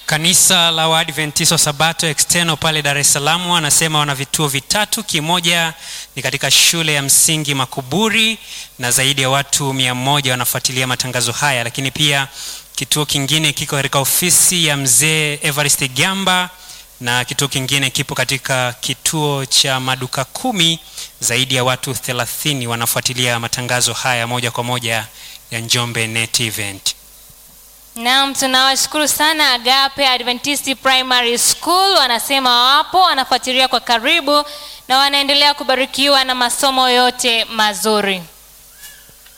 Kanisa la Waadventista wa Sabato External pale Dar es Salaam wanasema wana vituo vitatu. Kimoja ni katika shule ya msingi Makuburi na zaidi ya watu mia moja wanafuatilia matangazo haya, lakini pia kituo kingine kiko katika ofisi ya mzee Evarist Gamba na kituo kingine kipo katika kituo cha maduka kumi. Zaidi ya watu 30 wanafuatilia matangazo haya moja kwa moja ya Njombe Net Event. Naam, tunawashukuru sana Agape Adventist Primary School, wanasema wapo wanafuatilia kwa karibu na wanaendelea kubarikiwa na masomo yote mazuri.